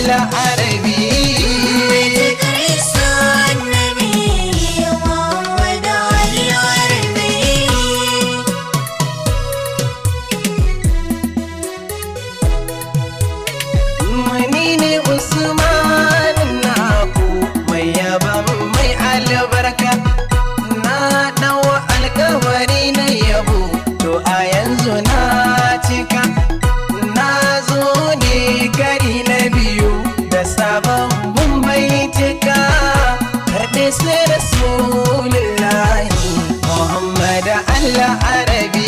Allah arabi Mani ne Usman naku mai yaban mai albarka na ɗau alkawari na yabo to a yanzu na cika na zo ne kari na biyu da sabon mai cika karɓe sai rasulullahi Muhammad Allah Arabi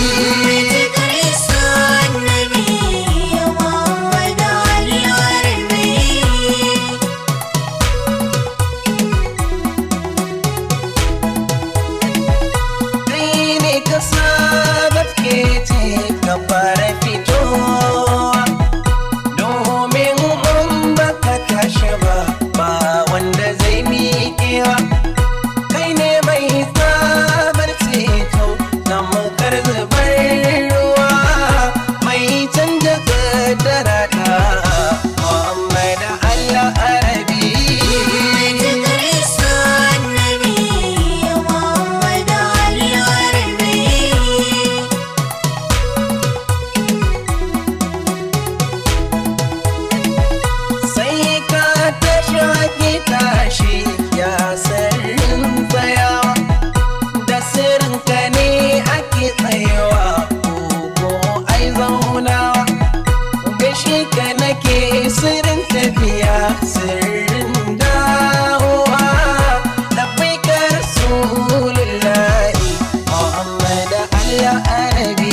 kai ne ka saba ke ce ka fara fitowa domin in baka tashi ba ba wanda zai miƙewa kai ne mai sabar ceto na mukar zubar ruwa mai canja kaddara ta Muhammad Allah Arabi sai ka tashi ki tashi ya sirrin tsayawa da sirrin ka ne ake tsayawa ko ai zaunawa gashi ka nake sirrin tafiya sirrin dawowa da bai ka rasulullahi Muhammad Allah Arabi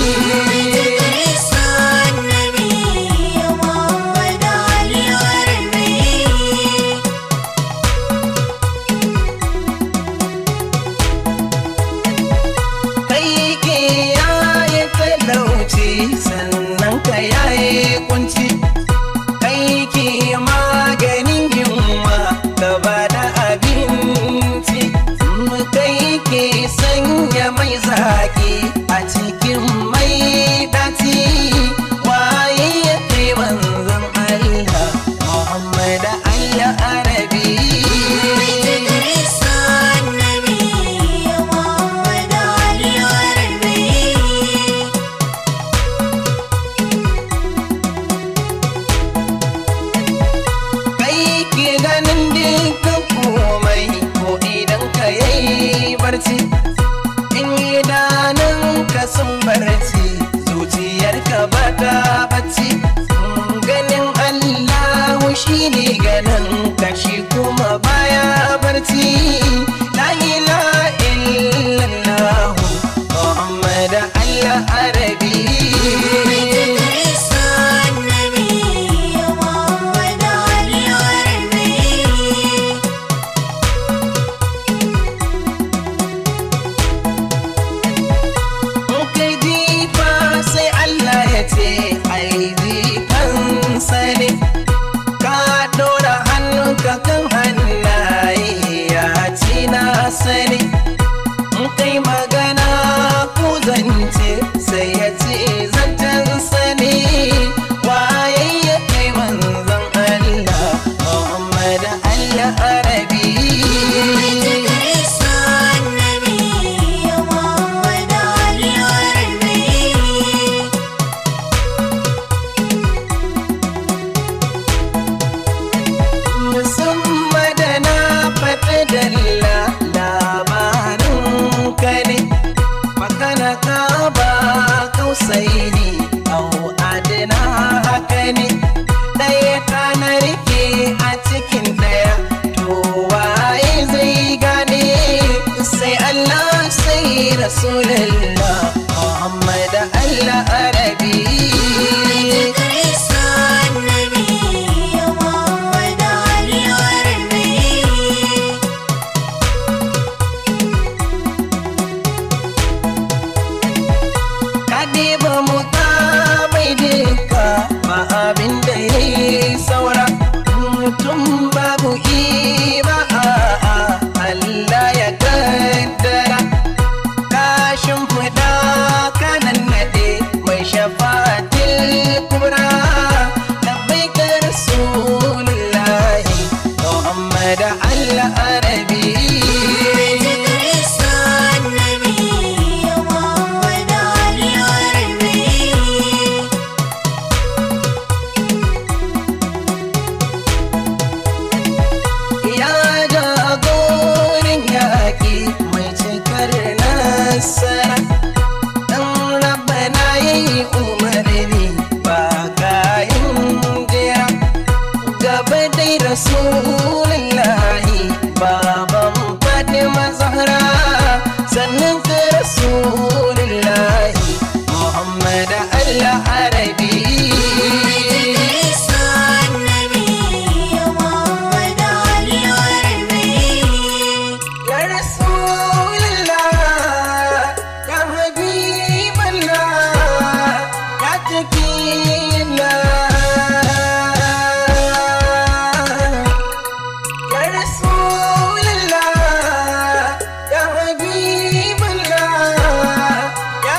kai ke yaye talauci sannan ka yaye kunci kai ke maganin yunwa ka bada abinci kai ke sanya mai zaki a cikin mai daci waye ya kai manzon Allah Muhammad Allah Arabi kai ke ganin dukkan komai ko idan ka yayi barci in idanun ka sun barci zuciyar ka ba ta bacci ganin Allah shi ne ganin kashi kuma baya barci la ilaha illallah Muhammad Allah Arabi kai jifa sai Allah ya ce ai jifan sani ka dora hannunka kan hannaye ya ci na sani in kai magana ku zance sai ya ce zancen sani waye ya kai manzon Allah Muhammad Allah Arabi musamman da na faɗi dalla labarin ka ne magana ka ba kausai ne au adana haka ne ɗaya ka na rike a cikin ɗaya to waye zai gane sai Allah sai Rasulullah Muhammad Allah Arabi Kadiba muka mai duka ba abin da ya yi saura mutum babu iba a Allah ya kaddara kashin fatima zahra sannan ka rasulullahi muhammad allah arabi Ya Rasulullah, ya Habiballah, ya Taqiyallah. Ya Rasulullah, ya Habiballah, ya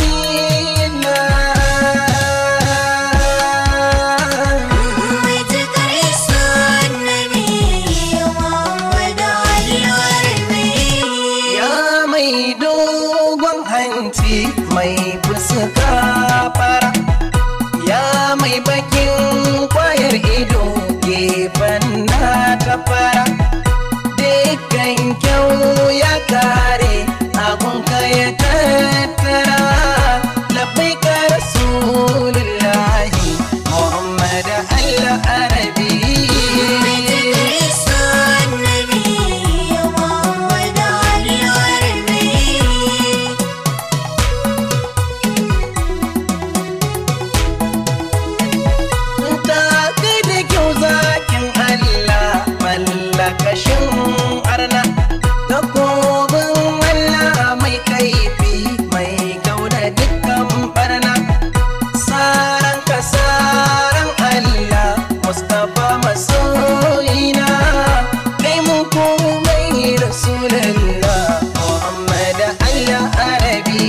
Taqiyallah. Ya mai dogon hanci mai fuska fara Ya mai bakin kwayar ido gefen na ta fara Dukkan kyau ya kare abunka ya tattara Labai ka Rasulullahi Muhammad Allah Arabi Ta kai da kyau zakin Allah mallakashin arna da kobin Allah mai kaifi mai kauda dukkan barna saran ka saran Allah Mustapha masoyina kai mun komai Rasulullah Muhammad Allah Arabi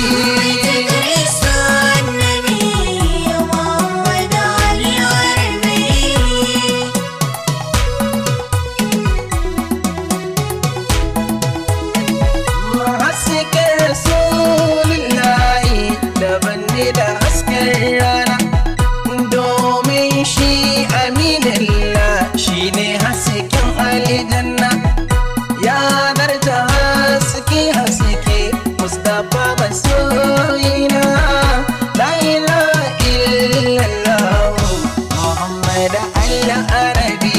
hasken rasulullahi daban ne da hasken rana domin shi aminillah shi ne hasken aljanna ya darta haske haske mustapha masoyina la ilaha illallah muhammad allah arabi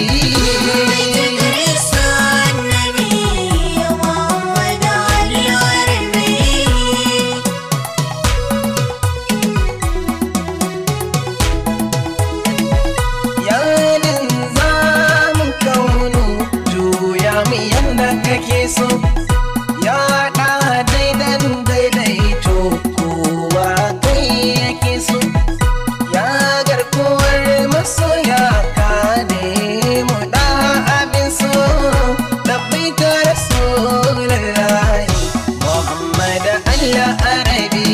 Yalin zamun kaunu juya mu yanda kake so ya ɗa daidan daidaito kowa kai yake so ya garkuwar masoya ka mu ɗa abin so labbai ka rasulullahi muhammad allah arabi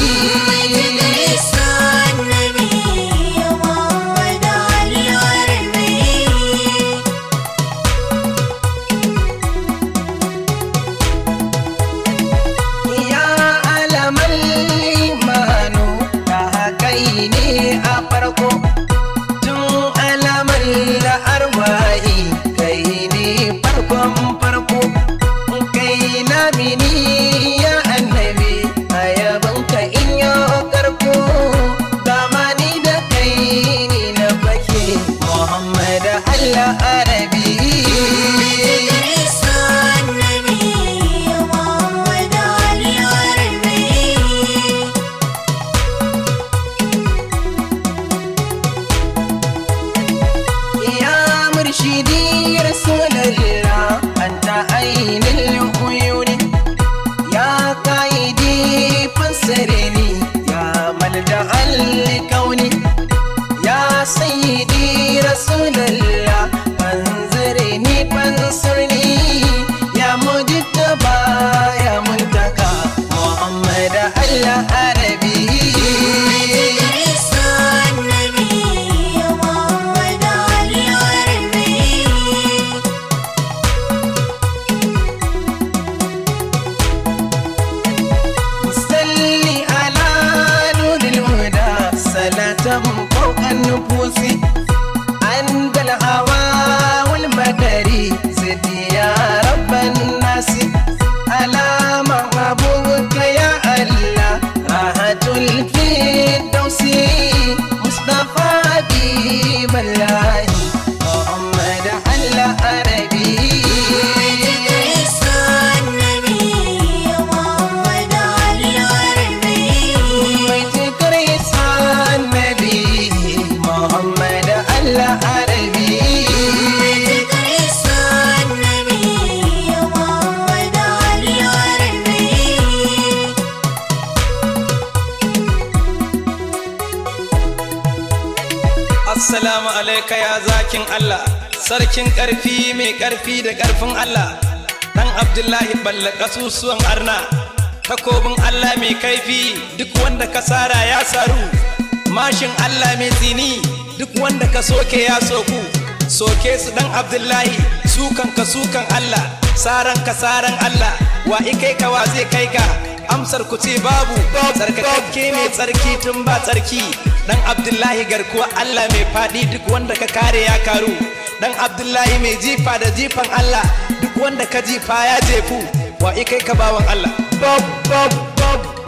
Ya alamal imanu ta kai ne a farko tun alamar arwahi kai ne farkon farko kai lamini ya annabi a yabanka in yi karko zamani da kai ne na fake Muhammad Allah Arabi يا مرشدي رسول الله أنت عين العيون يا قائدي فسرني يا ملجأ الكون يا سيدي رسول الله فانظرني فانصرني يا مجتبى يا منتقى محمد الله عربي صلي على نور الهدى صلاة فوق النفوس عند الهوى والمدري زد يا رب الناس على محبوبك يا الله راحة الفردوس مصطفى حبيب الله محمد الله عربي alaika ya zakin Allah sarkin ƙarfi mai ƙarfi da ƙarfin Allah dan Abdullahi balla kasusuwan arna takobin Allah mai kaifi duk wanda ka sara ya saru mashin Allah mai tsini duk wanda ka soke ya soku soke su dan Abdullahi sukan ka sukan Allah saran ka saran Allah wa ikai ka wa zai kai ka amsar ku ce babu tsarkakakke mai tsarki tun ba tsarki dan abdullahi garkuwa allah mai faɗi duk wanda ka kare ya karu dan abdullahi mai jifa da jifan allah duk wanda ka jifa ya jefu wa ikai ka bawan allah bob bob bob